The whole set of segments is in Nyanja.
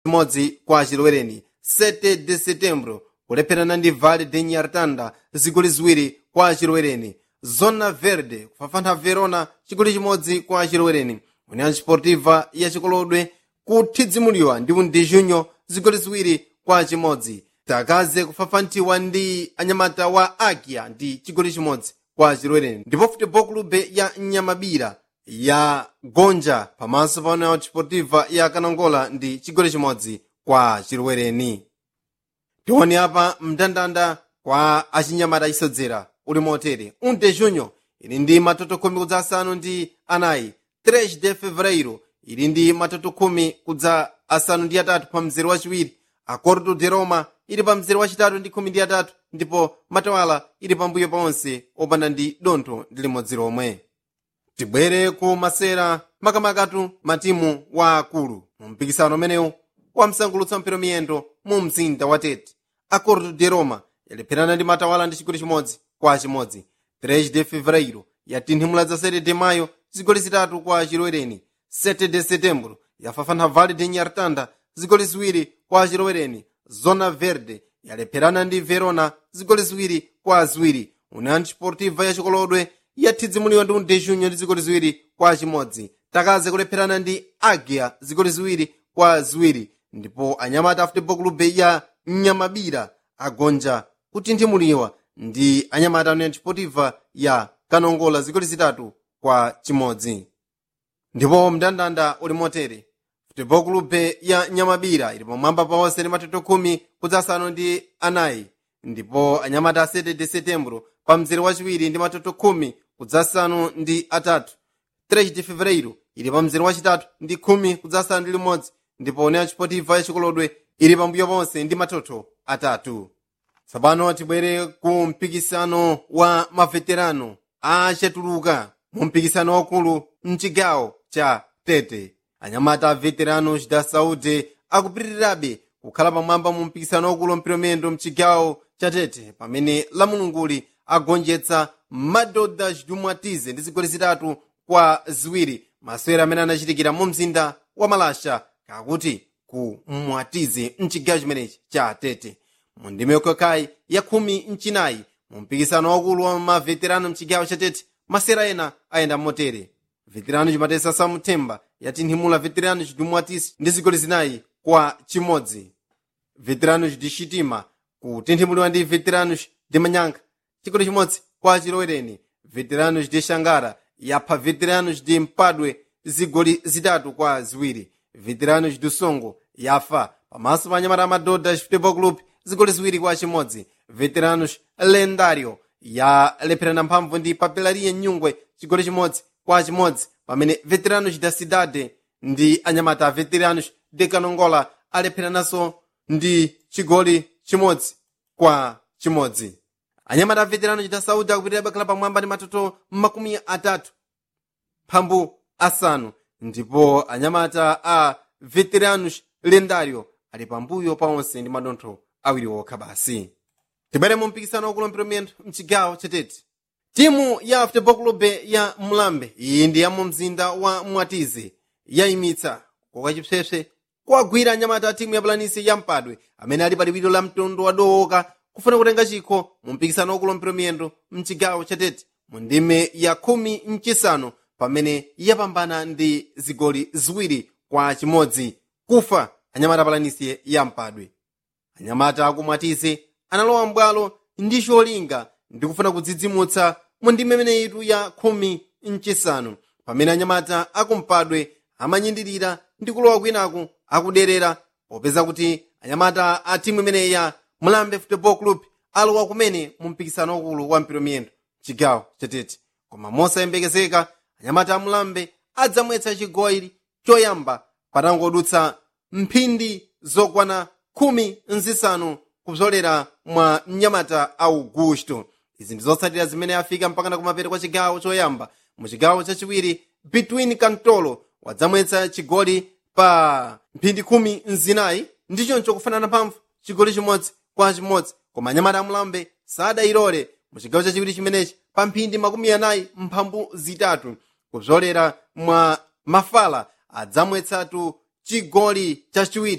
chimodzi kwa chilowereni 7 de setembro kulepherana ndi vale de nyartanda zigoli ziwiri kwa chilowereni zona verde kufafantha verona chigoli chimodzi kwa chilowereni união sportiva ya chikolodwe kuthidzimuliwa ndi undi junho zigoli ziwiri kwa chimodzi takaze kufafantiwa ndi anyamata wa agia ndi chigoli chimodzi kwa chilowereni ndipo futebol clube ya nyamabira ya gonja pamaso pa união sportiva ya kanangola ndi chigoli chimodzi kwa chilowereni tione apa mndandanda kwa achinyamata chisodzera uli motere um de junho ili ndi matoto khumi kudza asanu ndi anayi 3 de fevereiro ili ndi matoto khumi kudza asanu ndi atatu pa mzere wachiwiri acordo de roma ili pa mzere wachitatu ndi khumi ndi atatu ndipo matawala ili pambuyo paonse opanda ndi dontho ndi limodzi lomwe tibwere ku masera makamakatu matimu wa akulu mu mpikisano umenewu wamsangulutsa mpira miyendo mu mzinda wa tete acordo de roma yalepherana ndi matawala ndi chigoli chimodzi kwa chimodzi 3 de fevereiro yatinthimula za 7 de mayo zigoli zitatu kwa chilowereni 7 de setembro yafafana vale de nyartanda zigoli ziwiri kwa chilowereni zona verde yalepherana ndi verona zigoli ziwiri kwa ziwiri união sportiva ya chikolodwe yathidzimuliwa ndi undejunyo ndi zigoli ziwiri kwa chimodzi takaze kulepherana ndi agia zigoli ziwiri kwa ziwiri ndipo anyamata futebol clube ya nyamabira agonja kutinthimuliwa ndi anyamata união sportiva ya kanongola zigoli zitatu kwa chimodzi ndipo mndandanda uli motere futebol clube ya nyamabira ili pamwamba paonse ndi matoto khumi kudza asanu ndi anayi ndipo anyamata a 7 de setembro pa mzere wachiwiri ndi matoto khumi kudza asanu ndi atatu 3 de fevereiro ili pa mzere wachitatu ndi khumi kudza asanu ndi limodzi ndipo união sportiva ya chikolodwe ili pambuyo ponse ndi matoto atatu tsopano tibwere ku mpikisano wa maveterano achatuluka mu mpikisano wakulu mchigawo cha tete anyamata a veteranos da saúde akupitirirabe kukhala pamwamba mu mpikisano wakulu mpiromendo mchigawo cha tete pamene lamulunguli agonjetsa madoda chidumwatize ndi zigoli zitatu kwa ziwiri masewera amene anachitikira mu mzinda wa malasha kakuti ku mwatize mchigawo chimenechi cha tete mu ndime yokhakhayi ya khumi mchinayi mu mpikisano wakulu wa maveterano mchigawo cha tete masewera ena ayenda motere veterano chimatesa samthemba yatinthimula veterano chidumwatisi ndi zigoli zinayi kwa chimodzi veteranos de chitima kutinthimuliwa ndi veteranos de manyanka chigoli chimodzi kwa chilowereni veteranos de xangara yapha veteranos de mpadwe zigoli zitatu kwa ziwiri veteranos do songo yafa pamaso pa anyamata amadodha futebol club zigoli ziwiri kwa chimodzi veteranos lendario yalepherana mphamvu ndi papelaria nyungwe chigoli chimodzi kwa chimodzi pamene veteranos da cidade ndi anyamata a veteranos de kanongola alepherananso ndi chigoli chimodzi kwa chimodzi anyamata a veteranos da saúde akupitirira bakhala pamwamba ndi matoto makumi atatu mphambu asanu ndipo anyamata a veteranos lendario ali pambuyo paonse ndi madontho awiri okha basi tibwere mu mpikisano wakulu mpiromendo mchigawo chatete timu ya futebol clube ya mulambe iyi ndi ya mu mzinda wa mwatize yayimitsa koka chipsepse kuwagwira anyamata a timu ya pulanisi ya mpadwe amene ali pa liwiro la mtundu wa dowoka kufuna kutenga chikho mu mpikisano wakulu mpiromendo mchigawo chatete mu ndime ya khumi mchisanu pamene yapambana ndi zigoli ziwiri kwa chimodzi kufa anyamata pulanisi ya mpadwe anyamata akumwatize analowa mbwalo ndi cholinga ndi kufuna kudzidzimutsa mu ndime imeneyitu ya khumi mchisanu pamene anyamata akumpadwe amanyindirira ndi kulowa kwinaku akuderera popeza kuti anyamata a timu imeneyi ya mulambe football club alowa kumene mu mpikisano wakulu wa mpiromiyendo chigawo chatete koma mosayembekezeka anyamata a mulambe adzamwetsa chigoli choyamba patangodutsa mphindi zokwana khumi nzisanu kupsolera mwa mnyamata augusto izi ndi zotsatira zimene afika mpakana kumapeto kwa chigawo choyamba mu chigawo chachiwiri between kantolo wadzamwetsa chigoli pa mphindi khumi nzinayi ndi choncho kufanana mphamvu chigoli chimodzi kwa chimodzi koma anyamata amulambe sadayilole mu chigawo chachiwiri chimenechi pa mphindi makumi anayi mphambu zitatu kupsolera mwa mafala adzamwetsatu chigoli chachiwiri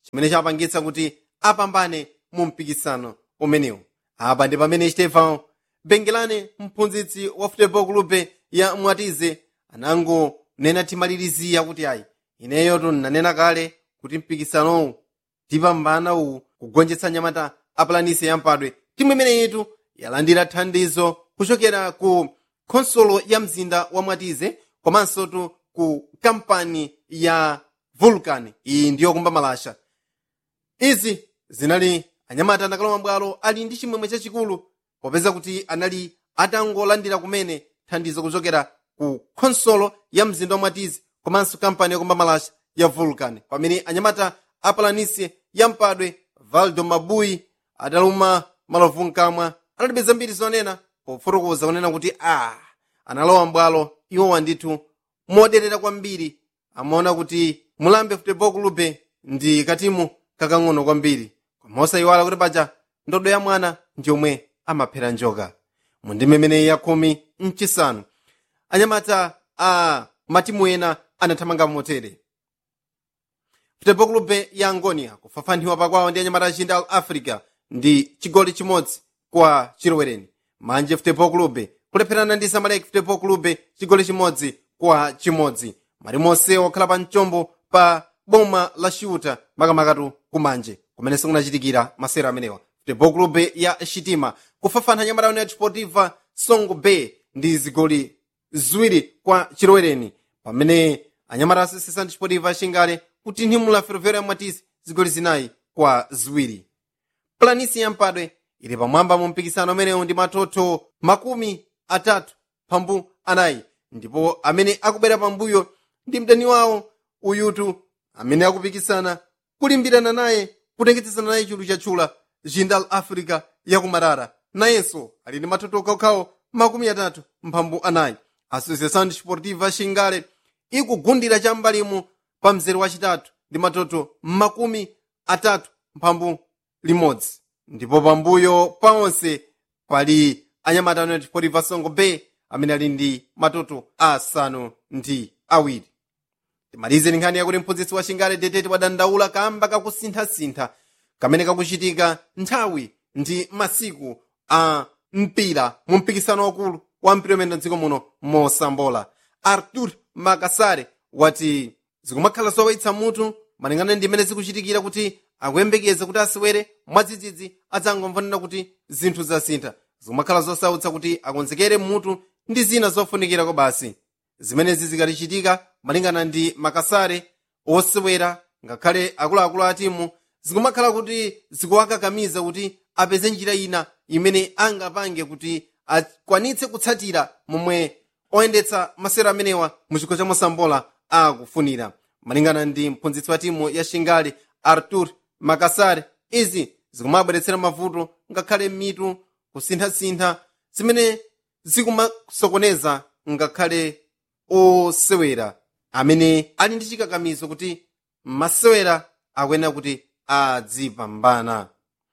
chimene chapangitsa kuti apambane mu mpikisano umenewu apa ndi pamene stefan bengelane mphunzitsi wa futebol clube ya mwatize anangonena timalirizira kuti ayi ineyo tinanena kale kuti mpikisanowu tipambana uwu kugonjetsa nyamata apulanisi yampadwe timu imeneyitu yalandira thandizo kuchokera ku khonsolo ya mzinda wa mwatize komanso tu ku kampani ya vulcan iyi ndiyo kumba malasha izi zinali anyamata anakalowa mbwalo ali ndi chimwemwe chachikulu popeza kuti anali atangolandira kumene thandizo kuchokera ku khonsolo ya mzinda wa mwatize komanso kampani yakumba malasha ya vulcan pamene anyamata apulanisi yampadwe valdo mabuyi adaluma malovu mkamwa analibe zambiri zonena pofotokoza kunena kuti a analowa mbwalo iwowa ndithu moderera kwambiri amaona kuti mulambe futebol clube ndi katimu kakang'ono kwambiri koma osayiwala kuti paja ndodo ya mwana ndiyomwe amaphera njoka mu ndime imeneyi ya khumi mchisanu anyamata a matimu ena anathamanga motere futebol clube ya angonia kufafaniwa pakwawo ndi anyamata achinda al africa ndi chigoli chimodzi kwa chilowereni manje futebol clube kulepherana ndi zamalek futebol clube chigoli chimodzi kwa chimodzi malimonse okhala pa mchombo pa boma la shuta makamakatu kumanje kumenenso kunachitikira masera amenewa futebol clube ya shitima kufafana anyamata united sportiva songo bay ndi zigoli ziwiri kwa chilowereni pamene anyamata asesesa ndi sportiva shingale kutinhimula ferroviário ya mwatisi zigoli zinayi kwa ziwiri planisi yampadwe ili pamwamba mu mpikisano umenewu ndi matoto makumi atatu pambu anayi ndipo amene akubwera pambuyo ndi mdani wawo uyutu amene akupikisana kulimbirana naye kutengetsesana naye chulu chatchula jindal africa yakumarara nayenso ali ndi matoto okhaokhawo makumi atatu mphambu anayi associação desportiva xingale ikugundira cham'mbalimu pa mzere wachitatu ndi matoto makumi atatu mphambu limodzi ndipo pambuyo paonse pali anyamata united sportiva songo bay amene ali ndi matoto asanu ndi awiri timalize nkhani yakuti mphunzitsi wa xingale detete wadandaula kamba kakusinthasintha kamene kakuchitika nthawi ndi masiku a mpira mu mpikisano wakulu wa mpira umene mdziko muno mosambola artur makasare wati zikumakhala zowawitsa mutu malingana ndi imene zikuchitikira kuti akuyembekeza kuti asewere mwadzidzidzi adzangomvanena kuti zinthu zasintha zikumakhala zosautsa kuti akonzekere mutu ndi zina zofunikirako basi zimenezi zikatichitika malingana ndi makasare osewera ngakhale akuluakulu a timu zikumakhala kuti zikuwakakamiza kuti apeze njira ina imene angapange kuti akwanitse kutsatira momwe oyendetsa masewero amenewa mu chikho cha mosambola akufunira malingana ndi mphunzitsi wa timu ya shingali artur makasare izi zikumabweretsera mavuto ngakhale mitu kusinthasintha zimene zikumasokoneza ngakhale osewera amene ali ndi chikakamizo kuti masewera akuyenera kuti adzipambana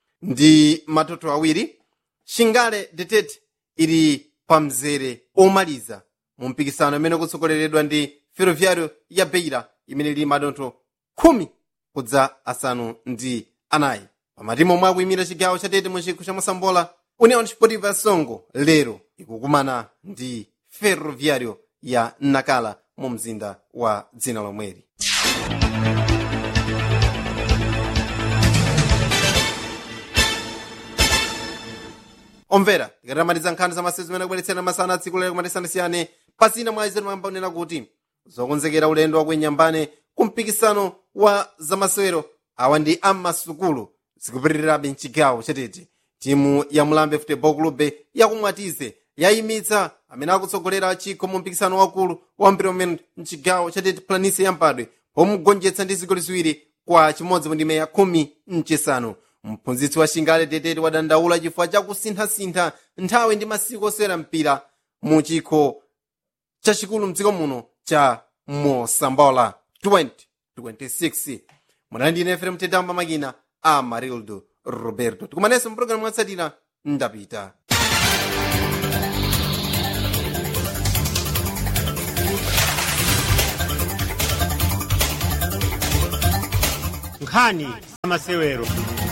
ndi matoto awiri shingale detete ili pa mzere omaliza mu mpikisano imene kutsogoleredwa ndi ferroviário ya beira imene ili madontho khumi kudza asanu ndi anayi pamatimu omwe akuyimira chigawo chatete mu chikho cha mosambola união desportiva songo lero ikukumana ndi ferroviário ya nakala mu mzinda wa dzina lomweli omvera tikatamatiza nkhani za masezi zimene akubweretsera masana a tsiku lero kumatisiyana pasina mwa izetu mayamba unena kuti zokonzekera ulendo wakuinyambane ku mpikisano wa zamasewero awa ndi ammasukulu zikupitirirabe mchigawo chatete timu ya mulambe futebol clube yakumwatize yayimitsa amene akutsogolera chikho mu mpikisano wakulu wa mpira umene mchigawo chatete planisi yampadwe pomugonjetsa ndi zigoli ziwiri kwa chimodzi mu ndime ya khumi mchisanu mphunzitsi wa shingale detete wadandaula chifukwa chakusinthasintha nthawi ndi masiku osewera mpira mu chikho chachikulu mdziko muno cha mosambola 2026 munali ndine efrem tetamba makina a marildo roberto tikumanenso mpulogalamu mwatsatira ndapita nkhani za masewero